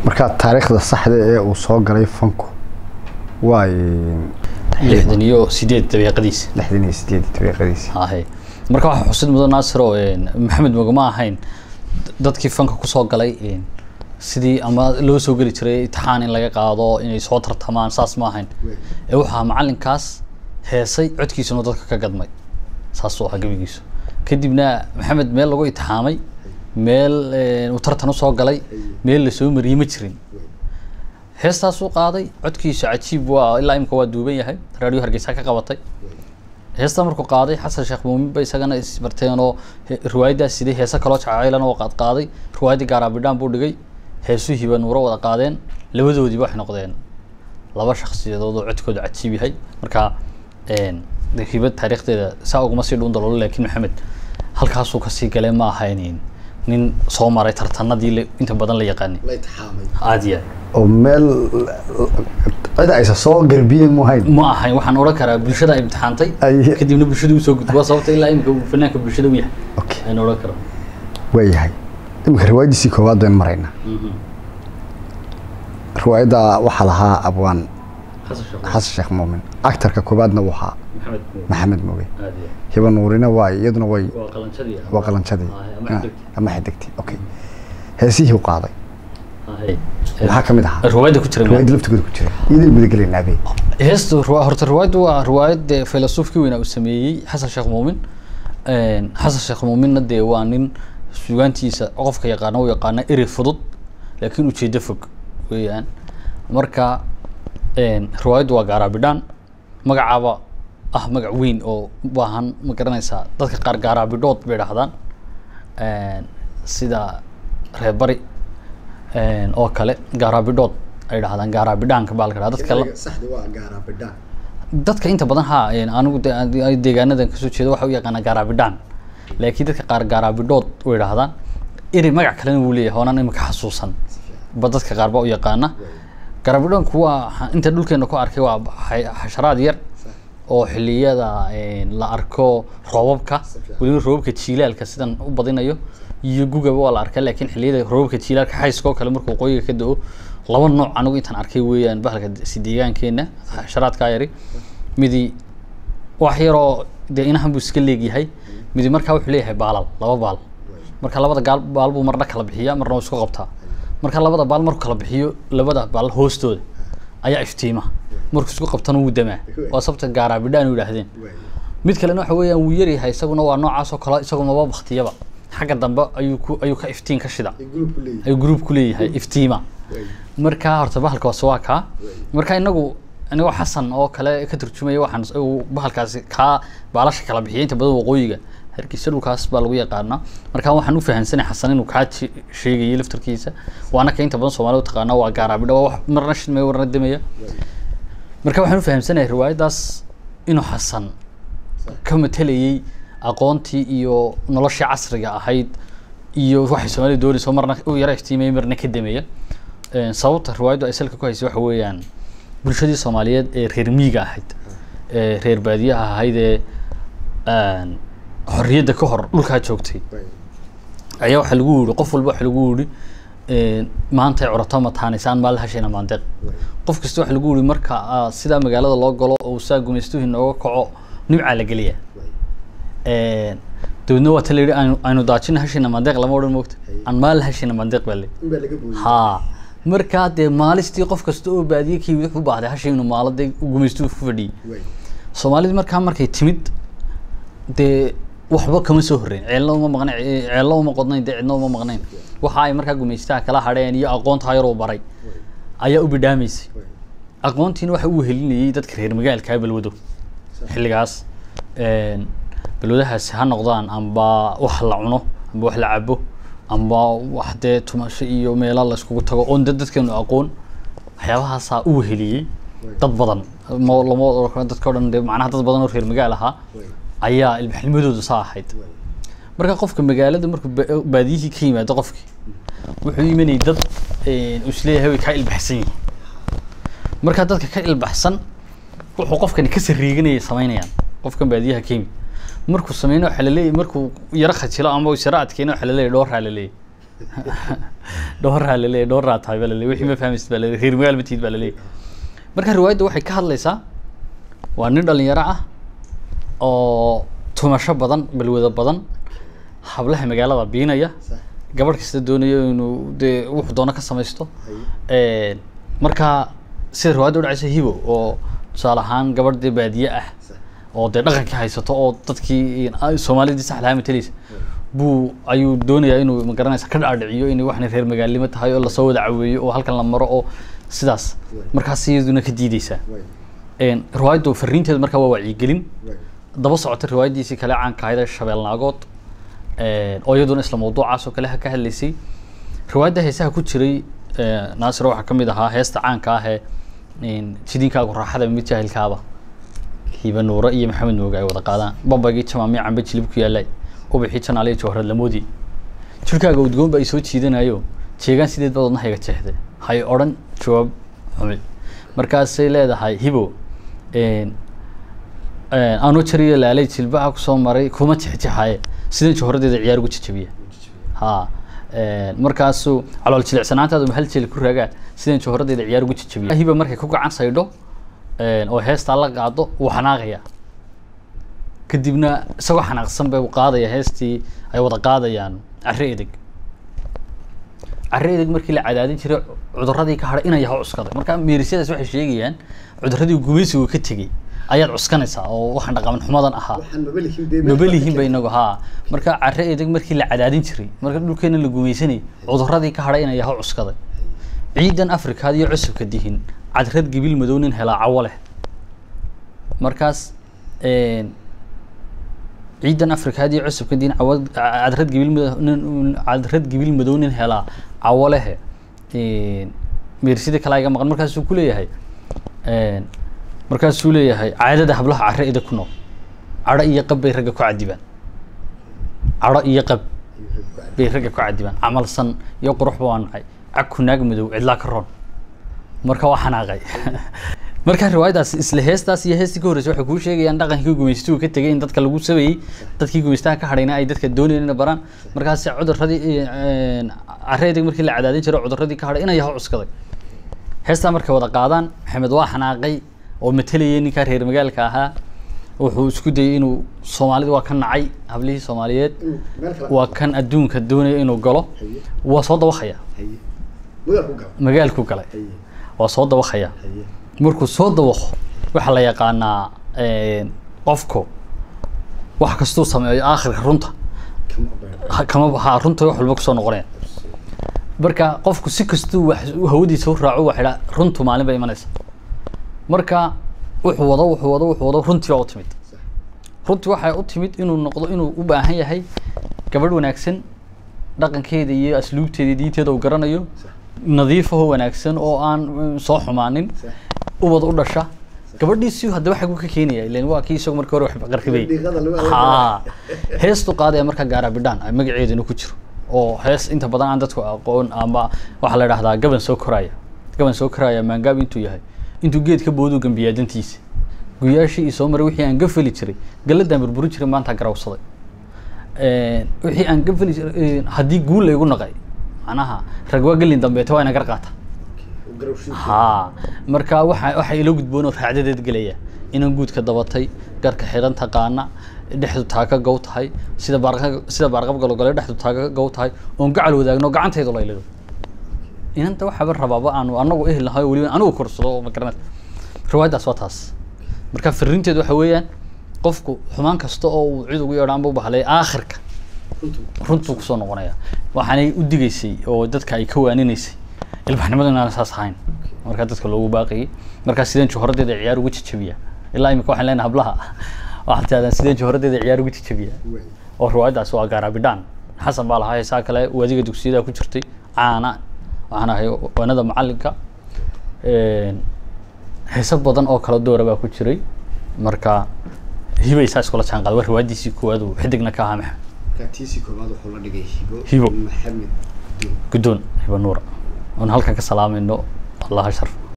marka taariikhda saxda ee uu soo galay fanku waa lixdan iyo sideed daqiiqadiisa lixdan iyo sideed daqiiqadiisi hahe marka waxaa xusid mudan naasir oo maxamed mogama ahayn dadkii fanka kusoo galay sidii ama loo soo geli jiray itixaan in laga qaado inay soo tartamaan saas ma ahayn ee waxaa macalinkaas heesay codkiisuna dadka ka gadmay saasuu ahaa gebigiisu kadibna maxamed meel lagu itixaamay meel uu tartan usoo galay meel lasoo mariyey ma jirin heestaasuu qaaday codkiisu cajiib waa ilaa imika waa duuban yahay raadiyo hargeysa ka qabatay heesta markuu qaaday xasan sheekh muumin ba isagana isbarteen oo riwaayaddaas siday heese kaloo jacaylana oo qaad qaaday riwaayaddii gaaraabidhaan buu dhigay heesuhiiba nuuro wada qaadeen labadoodiiba waxay noqdeen laba shaksiyadood oo codkooda cajiib yahay marka hibad taariikhdeeda saa uguma sii dhuun daloolo laakiin maxamed halkaasuu kasii galee ma ahayn nin soo maray tartanadii inta badan la yaqaanay aad ya oo meel cid aysa soo garbiyeen mu hayn ma ahayn waxaan odhan karaa bulshada ay imtixaantay Ay- kadibna bulshada usoo gudbo waa sababta ilaa imika uu fanaanka bulshada u yahay okay ayaan odhan karaa waayahay iminka riwaayadiisii koowaad baynu maraynaa riwaayadda waxaa lahaa abwaan xasan sheekh xasan sheekh muumin actarka koowaadna waxaa maxamed maxamed moge aad ya hiba nuurina waa iyaduna way waa qalanjadii waa qalanjadii ama Ah, xigtay. ama xidigtii okay heesihii u qaaday Ahay. maxaa ka mid ahaa riwaayadda ku jira riwaayadda laftigooda ku jira iyadana gudagelaynaa be heesta ruwa- horta riwaayaddu waa riwaayad dee filosoofkii weynaa uu sameeyey xasan sheekh muumin xasan sheekh muuminna dee waa nin sugaantiisa qofka yaqaana u yaqaana eri fudud laakiin ujeedo fog weeyaan marka riwaayaddu waa gaaraabidhaan magacaaba ah magac weyn oo u baahan ma garanaysaa dadka qaar gaaraabidhood bay dhahdaan sida reer bari oo kale gaaraabidhood ay dhahdaan gaaraabidhaanka baa la dhahaa dadka la- saxda waa gaaraabidhaan dadka inta badan ha anigu de- ay deegaanadan kasoo jeeda waxa u yaqaanaa gaaraabidhaan laakiin dadka qaar gaaraabidhood way idhahdaan eri magac kalena wuu leeyahay oonaan imika xasuusan ba dadka qaar baa u yaqaana gaaraabidhoonku waa ha- inta dhulkeena ku arkay waa xa- xasharaad yar oo xiliyada la arko roobabka weliba roobabka jiilaalka sidan u badinayo iyo gugaba waa la arkaa laakiin xiliyada roobabka jiilaalka xayska oo kale markuu qoyiga ka da-o laba nooc anigu intaan arkay weeyaan bahalka si deegaankeena xasharaadkaa yari midi wax yaroo dee inahan buu iska leegyahay midi markaa wuxuu leeyahay baalal laba baal marka labada gaal baal buu marna kala bixiyaa marna wuu isku qabtaa marka labada baal markuu kala bixiyo labada baal hoostooda ayaa iftiima markuu isku qabtana wuu damaa waa sababta gaaraabidhaan u yidhaahdeen mid kalena waxa weeyaan wuu yaryahay isaguna waa noocaas oo kale isagu maba baktiyaba xagga dambe ayuu ku ayuu ka iftiin ka shida ayuu group ku leeyahay iftiima marka horta bahalka hoose waa kaa marka inagu anigoo xasan oo kale ka turjumaya waxaan s- uu bahalkaasi kaa baalasha kala bixiyay inta badan waqooyiga hargeysa dhulkaas baa lagu yaqaanaa marka waxaan u fahansanay xasan inuu kaa je- sheegayay laftarkiisa waana ka inta badan soomaalida u taqaana waa gaaraabidha waa wax marna shidmaya marna demaya marka waxaan u fahamsanahay riwaayaddaas inuu xasan ka matelayay aqoontii iyo noloshii casriga ahayd iyo waxay soomaalida doonayso marna u yara iftiimaya marna ka dameeya Een, sababta riwaayaddu ay salka ku haysay waxa weeyaan bulshadii soomaaliyeed ee reer miyiga ahayd ee reer baadiyaha ahayd ee een, xorriyadda ka hor dhulkaa joogtay ayaa waxaa lagu yidhi qof walba waxaa lagu yidhi een, maanta ay curato mataanaysaan maalin hashayna maandeeq qof kasta waxaa lagu yidhi marka aa sidaa magaalada loo galo oo saa gumaystuhu inooga kaco nimcaa la geliya Een, dabeedna waa ta la yidhi aynu aynu daajina hashayna maandeeq lama odhan moogta aan maalin hashayna maandeeq baa le ha markaa dee maalistii qof kasta oo baadiye kii wuxuu u baahday hashay inuu maalo dee gumaystuhu ku fadhiyay soomaalida markaa markay timid dee waxba kama soo horreyn ceelna uma maqnayn ceelna uma qodnayn dee cidna uma maqnayn waxa ay markaa gumaystaha kala hadheen iyo aqoonta yaroo baray ayaa u bidhaamaysay aqoontiina waxa uu helinayay dadka reer magaalka balwado xilligaas een, balwadahaasi ha noqdaan amba wax la cuno amba wax la cabo amba wax dee tumasho iyo meelo la iskugu tago oon dad dadkeenu aqoon waxyaabahaasaa uu heliyey dad badan ma lama oran karo dadka o dhan dee macnaha dad badan oo reer magaal ahaa ayaa ilbaxnimadooda saa ahayd marka qofka magaalada markuu ba- baadiyihii ka yimaado qofkii wuxuu imanayay dad een, uu isleeyahay way kaa ilbaxsan yihiin marka dadka ka ilbaxsan wuxuu qofkani ka sariiganayay samaynayaan qofkan baadiyaha ka yimid markuu sameyno waxaa laleeyahy markuu yaro khajilo ama is yaro adkeyno waxaa laleeyahy dhooraa laleeyahy dhowraa laleeyahy dhowraa tahay baa laleeyahy wixii ma fahmaysid baa laleeyahy reer magaal ma tihid baa laleeyahy marka riwaayadda waxay ka hadlaysaa waa nin dhalinyaro ah oo tumasho badan balwado badan hablaha magaalada biinaya gabadh kasta doonayo inuu dee wuxuu doono ka samaysto marka sida riwaayadda udhacaysa hibo oo tusaale ahaan gabadh dee baadiye ah oo dee dhaqankii haysato oo dadkii soomaalidii sax lahaa matalaysa buu ayuu doonayaa inuu magaranaysa ka dhaadhiciyo inay waxna reer magaalnimo tahay oo lasoo wada caweeyo oo halkan la maro oo sidaas markaas iyaduna ka diideysaa riwaayaddu fariinteedu markaa waa wacyigelin daba socota riwaayaddiisii kale caanka ahayd ee shabeelnaagood oo iyaduna isla mawduucaas oo kale ka hadlaysay riwaayadda heesaha ku jiray naasiro waxaa kamid ahaa heesta caanka ah ee jidinkaagu raaxada mid jaahilkaaba hiba nuure iyo maxamed mooge ay wada qaadaan babagii jamaamiya cambe jilib ku yaallay ubaxii janaaliya jawharad lamoodi jirkaaga udgoon ba ay soo jiidanayo jeegaan sideed baad wadna hayga jeexde hay odhan jawaab xumi markaasay leedahay hibo anoo jariyo laalay jilbaha kusoo maray kuma jexjexaye sidan jawharadeeda ciyaar ugu jajabiya ha markaasuu calool jilicsanaantaadu mahal jeli ku raagaa sidan jawharadeeda ciyaar ugu jajabiya hiba markay ku gacan saydho oo heestaa la qaado wuu xanaaqaya kadibna isagoo xanaaqsan bay u qaadaya heestii ay wada qaadayaan carre edeg carre edeg markii la cadaadin jiray cuduradii ka hadhay inay yaha cuskaday marka meerisyadaas waxay sheegayaan cuduradii gumaysigu ka tegey ayaad cuskanaysaa oo waxaan dhaqaman xumadan ahaa mabalihinba inagu haa marka carre edeg markii la cadaadin jiray marka dhulkeena la gumaysanayay cuduradii ka hadhay inay yaha cuskaday ciidan afrikaad iyo cusubka dihin cadrad gibil madow nin helaa cawo leh markaas ciidan afrikaad iyo cusubka dihin cawa cadrad gibil nin cadrad gibil madow nin helaa cawo lehe meersida kale iga maqan markaasuu ku leeyahay markaasuu leeyahay caadada hablaha carre ida ku nool cadho iyo qab bay ragga ku cadibaan cadho iyo qab bay ragga ku cadibaan camalsan iyo quruxba waa nacay cagku naag madow cidlaa ka roon marka waa xanaaqay marka riwaayadaas isla heestaas iyo heestii ka horreysay waxay kuu sheegayaan dhaqankii gumaystuhu ka tegay in dadka lagu sabeeyey dadkii gumaystaha ka hadhayna ay dadka doonayeen inay baraan markaas cuduradii carre edeg markii la cadaadin jiray cuduradii ka hadhay inay yaho cuskaday heestaa markay wada qaadaan maxamed waa xanaaqay oo matalayay ninkaa reer magaalka ahaa wuxuu isku dayay inuu soomaalida waa ka nacay hablihii soomaaliyeed waa kan adduunka doonaya inuu galo waa soo dabakaya magaalku galay waa soo dabakaya markuu soo dabaqo waxaa la yaqaanaa qofku wax kastuu sameeyo aakhirka runta kama ha runta wax walba kusoo noqonaya marka qofku si kastuu wax hawadiisa u raaco waxa idhaa runtu maalin bay imanaysa marka wuxuu wado wuxuu wado wuxuu wado runtii baa u timid runtii waxay u timid inuu noqdo inuu u baahan yahay gabadh wanaagsan dhaqankeeda iyo asluubteeda diinteeda uu garanayo nadiifaho wanaagsan oo aan soo xumaanin ubad u dhasha gabadhiisi haddaba xagu ka keenaya ilan waa kii isagu markii hore wax qarribay ha heestu qaadaya marka gaarabidhaan ay magaceeduna ku jiro oo hees inta badan aan dadku aqoon ama waxaa la idhahdaa gaban soo koraya gaban soo koraya maangaab intuu yahay intuu geed ka booduu gambiyaa dantiisa guyaashii ii soo maray wixii aan gafali jiray galladaan burburin jiray maanta garawsaday wixii aan gafali jiray haddii guul laygu naqay macnaha rag waa gelin dambeeta waa ina gar qaata ha marka waxa waxa ila gudboon oo raacdadeed gelaya inaan guudka dabatay garka xiran taqaana dhexdu taaka gow tahay sida baarqa sida baarqab galogale dhexdu taaka gow tahay oon gacal wadaagno gacantaydu la ilaado inanta waxaaba rabaaba aanu anagu ehel nahay oo weliba anigu korsado oo magaranad riwaayaddaas waa taas marka fariinteedu waxa weeyaan qofku xumaan kasta oo uu cid ugu yeedhaan buu bahlay aakhirka runtuu kusoo noqonaya waxaanay u digaysay oo dadka ay ka waaninaysay ilbaxnimadu inaan saas ahayn markaa dadka loogu baaqayay markaa sideen juhoradeeda ciyaar ugu jajabiya ilaa imika waxaan leenahay hablaha waxaad tiahdaan sideen juhoradeeda ciyaar ugu jajabiya oo riwaayaddaas waa gaarabidhaan xasan baa lahaa heesaa kale waadiga dugsiyada ku jirtay caana waxaan ahay wanada macalinka heeso badan oo kala doora baa ku jiray marka hibay saa iskula jaan qaada waa riwaayaddiisii koowaad uu xidigna ka ahaa maxamed tiisii koobaad wuxuu la dhigay hibo Hibo. maxamed guddoon hiba nuura oon halkan ka salaamayno allaha sharf